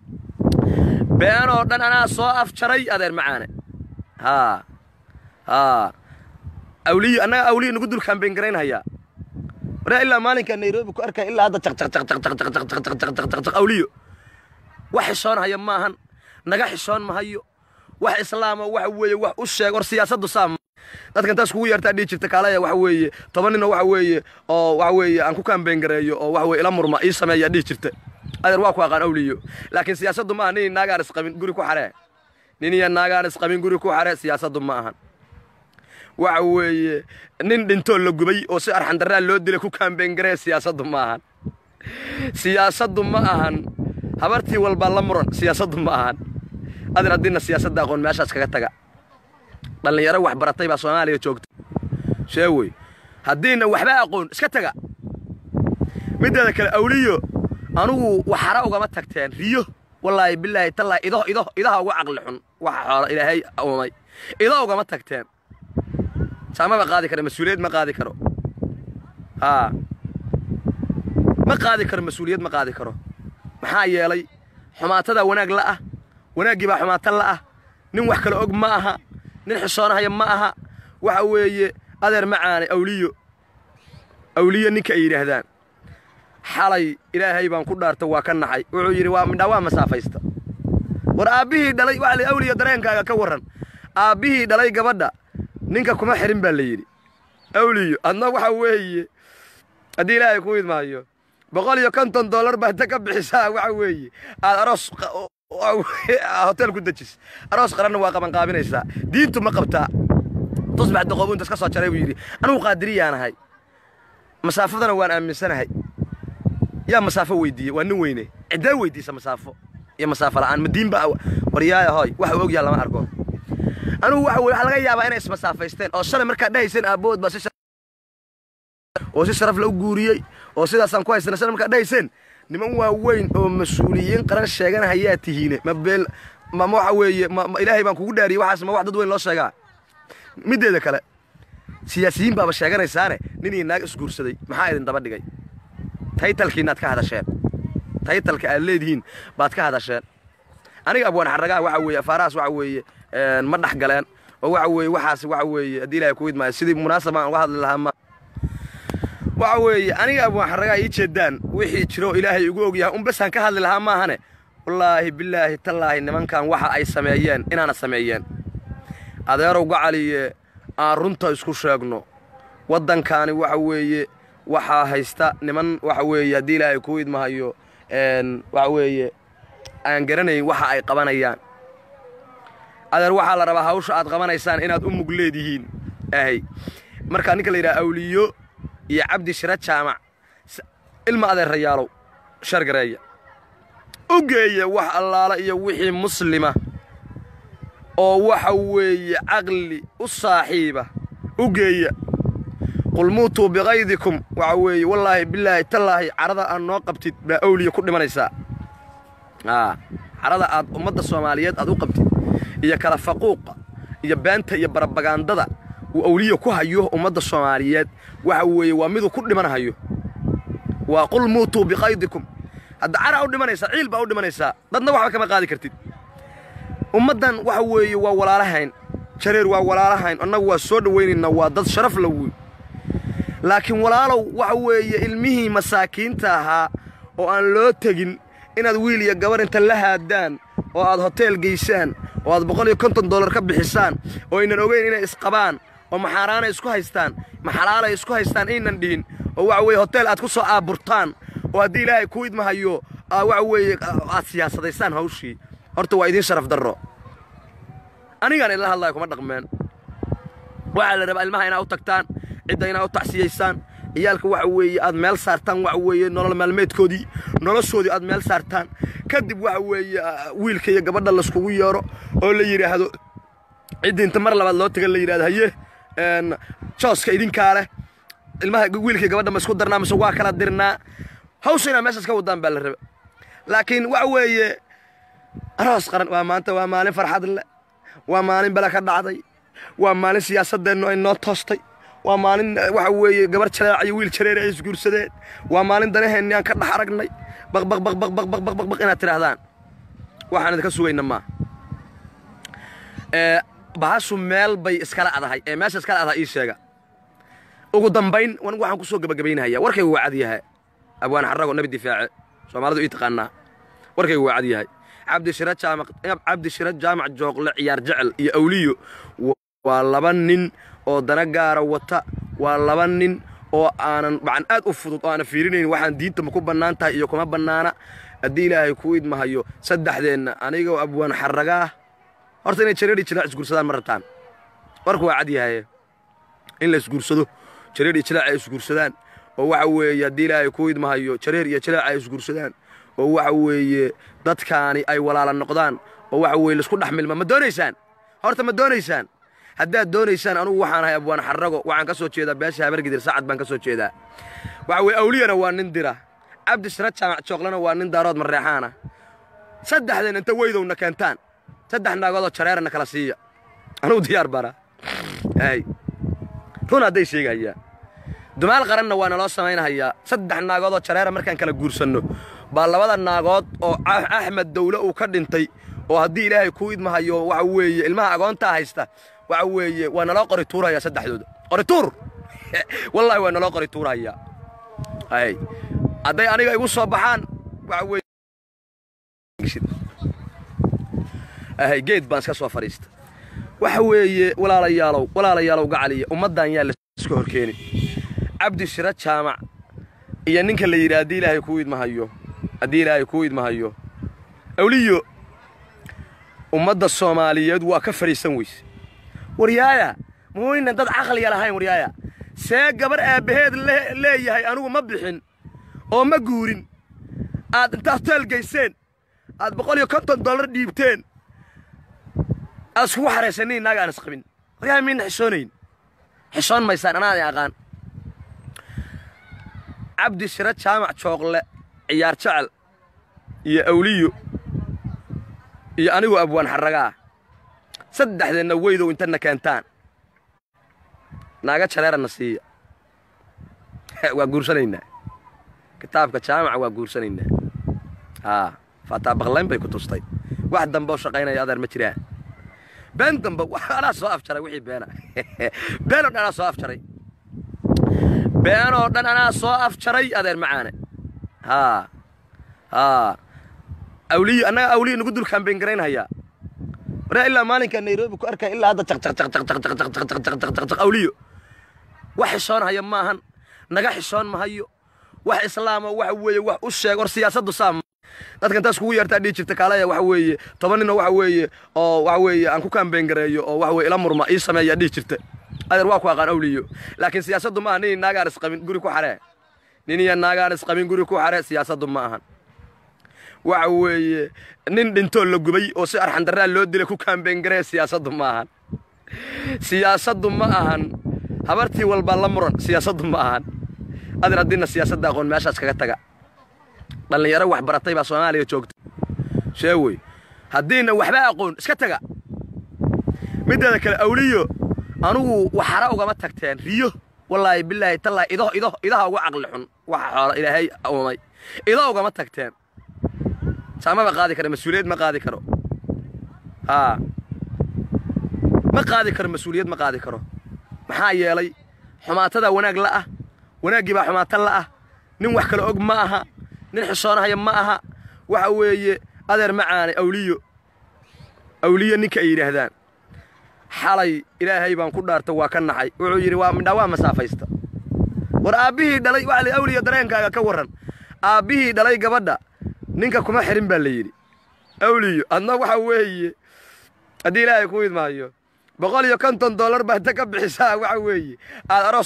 been oo dhan anaa soo afjaray adeer macaane haa haa awliyo annaga awliyo nagu dul kaambeyn garaynhayaa waraa ilaa maalinka nairobi ku arkaya ilaa hadda jaq jaq jaq jaq jaq jaq jaq jaq jaq jaq jaq jaq awliyo wax xishoon haya maahan naga xishoon mahayo wax islaama waxa weeye wax u sheeg war siyaasaddu saa dadka intaas kugu yeertaa dhihi jirta kaalaya waxa weeye toban ninoo waxa weeye oo waxa weeye aan ku kaambeyn gareeyo oo waxa weye ila murma ii sameeyaa dhihi jirta adeer waa ku aqaan awliyo laakiin siyaasaddu maaha nin naagaan isqabin guri ku xaree nin iyo naagaan isqabin guri ku xaree siyaasaddu ma ahan waxa weeye nin dhintoo la gubay oo si arxandaraa loo dilay ku kaambeyn garee siyaasaddu ma ahan siyaasaddu ma ahan habartii walbaa la muran siyaasaddu ma ahan adin haddiina siyaasadda aqoon meeshaas kaga taga dhallinyaro wax baratay baa soomaaliya joogta sheewey haddiina waxba aqoon iska taga middeeda kale awliyo anugu waxara ugama tagteen riyo wallaahi bilaahi tallaahi ido ido idaha ugu caqli xun waxa xoola ilaahay uumay ido ugama tagteen saamaba qaadi karo mas-uuliyad ma qaadi karo haa ma qaadi karo mas-uuliyad ma qaadi karo maxaa yeelay xumaatadaa wanaag la ah wanaaggii baa xumaato la ah nin wax kale og ma aha nin xisoonahaya ma aha waxa weeye adeer macaane awliyo awliyo ninka ay yidhaahdaan xalay ilaahay baan ku dhaarta waa ka naxay wuxuu yidhi waa midhaa waa masaafaysta war aabbihii dhalay waxa la awliyo dareenkaaga ka warran aabbihii dhalay gabadha ninka kuma xirin baa la yidhi awliyo adna waxa weeye haddii ilaahay ku idmaayo boqol iyo konton dollar baa inta ka bixisaa waxa weeye aad aroos hotel ku dejis aroos qaranna waa qabanqaabinaysaa diintu ma qabtaa tusbax doqobu intas ka soo jaray buu yidhi anugu qaadiriyaanahay masaafadana waan aaminsanahay yaa masaafo weydiiyey waa nin weyne ciddee weydiisa masaafo iyo masaafo la'aan ma diin baa waryaaya hoy waxa og yaa lama arko anugu waxa weye waxaa laga yaabaa inay ismasaafaysteen oo shalay markaad dhahayseen aabbood baa si oo si sharaf la u guuriyey oo sidaasaan ku haysana shalay markaad dhahayseen niman waaweyn oo mas-uuliyiin qaran sheeganahayaa tihiine ma beel ma waxa weeye ma ilaahay baan kugu dhaariyey waxaas ma wax dad weyn loo sheegaa middeeda kale siyaasiyiin baaba sheeganaysaane nin iyo naag isguursaday maxaa idin daba dhigay taytalkiinaad ka hadasheen taytalka aad leedihiin baad ka hadasheen aniga abwaan xaragaha waxa weeye afaarahaas waxa weeye ma dhex galeen oo waxa weeye waxaas waxa weeye haddii ilahay ku idmaayo sidii munaasab aan uga hadli lahaa ma waxa weeye aniga abwaan xaragaha ii jeedaan wixii jiro ilaahay ugu ogyahay un basaan ka hadli lahaa maahane wallaahi bilaahi tallaahi nimankan waxa ay sameeyeen inaana sameeyeen adeerow gacaliye aan runta isku sheegno waddankaani waxa weeye waxaa haysta niman waxa weeye haddii ilaahay ku idmahayo waxa weeye aan garanayn waxa ay qabanayaan adeer waxaa la rabaa hawsha aad qabanaysaan inaad u mug leedihiin ahay markaa ninka la yidhaha awliyo iyo cabdi shira jaamac ilma adeer rayaalow shargareeya u geeya wax allaala iyo wixii muslima oo waxa weeye caqli u saaxiiba u geeya qul muutuu bikaydikum waxa weeye wallaahi bilaahi tallaahi carada aad noo qabtid baa awliya ku dhimanaysaa carada aad ummadda soomaaliyeed aad u qabtid iyo kala faquuqa iyo beenta iyo barabagandada uu awliya ku hayo ummadda soomaaliyeed waxa weeye waa miduu ku dhimanhayo waa qul muutuu bikaydikum hadda cara u dhimanaysaa ciil baa u dhimanaysaa dadna waxba kama qaadi kartid ummaddan waxa weeye waa walaalahayn jareer waa walaalahayn annagu waa soo dhowaynaynaa waa dad sharaf la wey laakiin walaalow waxa weeye ilmihii masaakiinta ahaa oo aan loo tegin inaad wiil iyo gabar inta la haadaan oo aad hoteel geysaan oo aad boqol iyo konton dollar ka bixisaan oo aynan ogeyn inay isqabaan oo maxaaraanay isku haystaan maxalaalay isku haystaan aynan dhihin oo waxa weeye hoteel aad ku soo aaburtaan oo haddii ilaahay ku idmahayo waxa weeye aad siyaasadaysaan hawshii horta waa idiin sharaf darro anigaan idla hadlayo kuma dhaqmeen waxaa la rabaa ilmaha inaa u tagtaan cidda inaa u tacsiyaysaan ciyaalka waxa weeye aad meel saartaan waxa weeye nolol maalmeedkoodii noloshoodii aad meel saartaan kadib waxa weeye wiilka iyo gabadha layskugu yeero oo la yidhaahdo ciddii inta mar labaad loo taga la yidhahdo haye jooska idinkaa leh ilmaha wiilka iyo gabadha ma isku darnaa mise waa kala dirnaa hawsha inaa meeshaas ka wadaan baa la raba laakiin waxa weeye aroos qaran waa maanta waa maalin farxad leh waa maalin bala ka dhacday waa maalin siyaasadeennu ay noo toostay waa maalin waxa weeye gabar jareeca iyo wiil jareere ay isguursadeen waa maalin danaheenni aan ka dhex aragnay baq baq baq baq baq baq baq baq baq inaad tidhaahdaan waxaan idinka sugayna maa ee bahashu meel bay iskala adahay ee meesha iskala adahay ii sheega ugu dambayn wan waxaan ku soo gebagabaynahaya warkaygu waa cad yahay abwaan xarago nabi difaace soomaalidu ii taqaanaa warkaygu waa cad yahay cabdishira jaamac cabdishira jaamac jooqle ciyaar jecel iyo awliyo waa laba nin oo dana gaara wata waa laba nin oo aanan macan aad u fudud oo aanan fiirinayn waxaan diinta ma ku bannaan tahay iyo kuma bannaana haddii ilaahay kuu idmahayo saddexdeenna anigoo abwaan xaragaah horta inay jareedhi jilaac isguursadaan ma rabtaan warku waa cad yahaye in la isguursado jareer iyo jilaac ay isguursadaan oo waxa weeye haddii ilaahay kuu idmahayo jareer iyo jilaac ay isguursadaan oo waxa weeye dadkaani ay walaala noqdaan oo waxa weeye laisku dhex milma ma doonaysaan horta ma doonaysaan haddaad doonaysaan anugu waxaan ahay abwaan xarago waxaan ka soo jeedaa beesha habargidir sacad baan ka soo jeedaa waxa weye awliyana waa nin dira cabdishira jaamac jooqlena waa nin daarood mareexaana saddexdeen inta weydowna keentaan saddex naagoodoo jareerana kala siiya anugu diyaar bara hay run hadday sheegayaa dumaal qaranna waa naloo samaynahayaa saddex naagoodoo jareera markaan kala guursanno baa labada naagood oo axmed dawle uu ka dhintay oo haddii ilaahay kuu idmahayo waxa weeye ilmaha agoontaa haysta waxa weeye waa naloo qori tuurayaa saddexdooda qori tuur wallahi waa naloo qori tuurayaa hay hadday aniga igu soo baxaan waxa weeye hay geed baan iska soo fadhiista waxa weeye walaalayaalow walaalayaalow gacaliya ummaddan yaa laiska horkeeni cabdi shira jaamac iyo ninka la yidhi haddii ilaahay kuu idmahayo haddii ilaahay kuu idmahayo awliyo ummadda soomaaliyeed waa ka fadhiisan weyse waryaaya muuynan dad caqliya lahayn waryaaya see gabar aabbaheed leeyahay anugu ma bixin oo ma guurin aad intaad hotel gayseen aad boqol iyo konton dollar dhiibteen aad iskugu xaraysannin inaaga aan isqabin waryaaya miyna xishoonayn xishoon maysaan anaa idin aqaan cabdi shira jaamac jooqle ciyaar jecel iyo awliyo iyo anigu abwaan xarragaa saddexdeenna weydow intana keentaan naaga jareerana siiya waa guursanaynaa kitaabka jaamaca waa guursanaynaa haa faataa baqlayn bay ku tustay wax dambe oo shaqaynaya adeer ma jiraan been dambe anaa soo afjaray wixii beena been oo dhan anaa soo afjaray been oo dhan anaa soo afjaray adeer macaane haa haa awliyo annaga awliyo nagu dul kaambeyn garaynhayaa waraa ilaa maalinka nairobi ku arkaya ilaa hadda jaqjaqjaqjaqjaqjaqjaqjaqjaqjaq awliyo wax xishoonhaya maahan naga xishoon mahayo wax islaama waxa weeye wax u sheeg hor siyaasaddu saam dadka intaas kugu yeertaa dhihi jirta kaalaya waxa weeye toban ninoo waxa weeye oo waxa weeye aan ku kaambeyn gareeyo oo waxa weye ila murma ii sameeyaa dhihi jirta adeer waa ku aqaan awliyo laakiin siyaasaddu maaha nin naagaan isqabin guri ku xaree nin iyo naagaan isqabin guri ku xaree siyaasaddu ma ahan waxa weeye nin dhintoo la gubay oo si arxandarraa loo dilay ku kaambeyn garee siyaasaddu ma ahan siyaasaddu ma ahan habartii walbaa la muran siyaasaddu ma ahan adeer haddiina siyaasadda aqoon meeshaas kaga taga dhallinyaro wax baratay baa soomaaliya joogta sheewey haddiina waxba aqoon iska taga middeeda kale awliyo anugu waxara ugama tagteen riyo wallaahi bilaahi tallaahi ido ido idaha uga caqli xun waxa xoola ilaahay uumay ido ugama tagteen saamaba qaadi karo mas-uuliyad ma qaadi karo haa ma qaadi karo mas-uuliyad ma qaadi karo maxaa yeelay xumaatada wanaag la ah wanaaggii baa xumaata la ah nin wax kale og ma aha nin xishoonahaya ma aha waxa weeye adeer macaane awliyo awliyo ninka ay yidhaahdaan xalay ilaahay baan ku dhaarta waa ka naxay wuxuu yidhi waa midhaa waa masaafaysta war aabbihii dhalay waxa la awliyo dareenkaaga ka warran aabbihii dhalay gabadha ninka kuma xirin baa la yidhi awliyo adna waxa weeye haddii ilaahay ku idmaayo boqol iyo konton dollar baa inta ka bixisaa waxa weeye aad aroos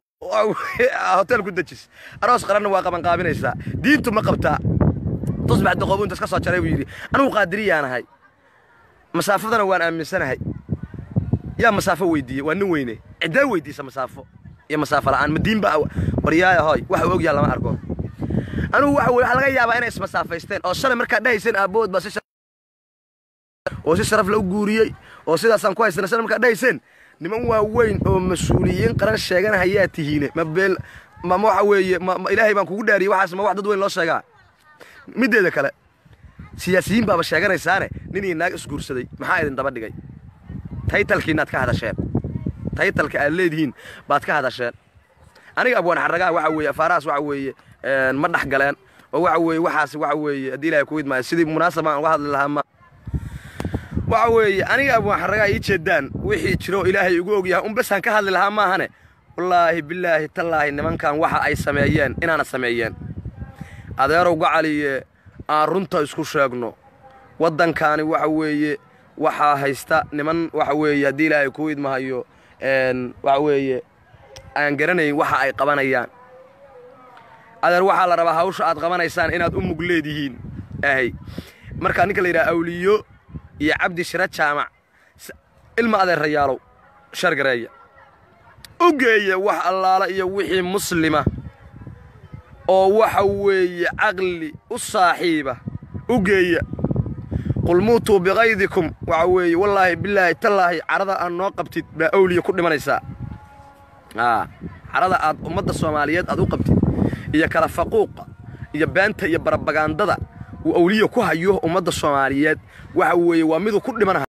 hotel ku dejis aroos qaranna waa qabanqaabinaysaa diintu ma qabtaa tusbax doqobu intas ka soo jaray buu yidhi anugu qaadiriyaanahay masaafadana waan aaminsanahay yaa masaafo weydiiye waa nin weyne ciddee weydiisa masaafo iyo masaafo la'aan ma diinba waryaaya hooy waxa uu ogyaha lama arko anugu waxa weye waxaa laga yaabaa inay ismasaafaysteen oo shalay markaad dhahayseen aabbood baa si oo si sharaf la u guuriyey oo sidaasaan ku haysana shalay markaad dhahayseen niman waaweyn oo mas-uuliyiin qaran sheeganahayaa tihiine ma beel ma ma waxa weeye ma ma ilaahay baan kugu dhaariyey waxaas ma wax dad weyn loo sheegaa middeeda kale siyaasiyiin baaba sheeganaysaane nin iyo naag isguursaday maxaa idin daba dhigay taytalkiinaad ka hadasheen taytalka aad leedihiin baad ka hadasheen aniga abwaan xarragaa waxa weeye afaarahaas waxa weeye ma dhex galeen oo waxa weeye waxaas waxa weeye haddii ilaahay ku idmaayo sidii munaasab aan uga hadli lahaa ma waxa weeye aniga abwaan xarragaa ii jeedaan wixii jiro ilaahay igu ogyahay un besaan ka hadli lahaa maahane wallaahi bilaahi tallaahi nimankan waxa ay sameeyeen inaana sameeyeen adeerow gacaliye aan runta isku sheegno waddankaani waxa weeye waxaa haysta niman waxa weeye haddii ilaahay ku idmahayo waxa weeye aan garanayn waxa ay qabanayaan adeer waxaa la rabaa hawsha aad qabanaysaan inaad u mug leedihiin ahay markaa ninka la yidhaha awliyo iyo cabdi shira jaamac ilma adeerayaalow shargareeya u geeya wax allaala iyo wixii muslima oo waxa weeye caqli u saaxiiba u geeya qul muutuu bikaydikum waxa weeye wallaahi bilaahi tallaahi carada aad noo qabtid baa awliya ku dhimanaysaa carada aad ummadda soomaaliyeed aad u qabtid iyo kala faquuqa iyo beenta iyo barabagandada uu awliya ku hayo ummadda soomaaliyeed waxa weeye waa miduu ku dhimanaha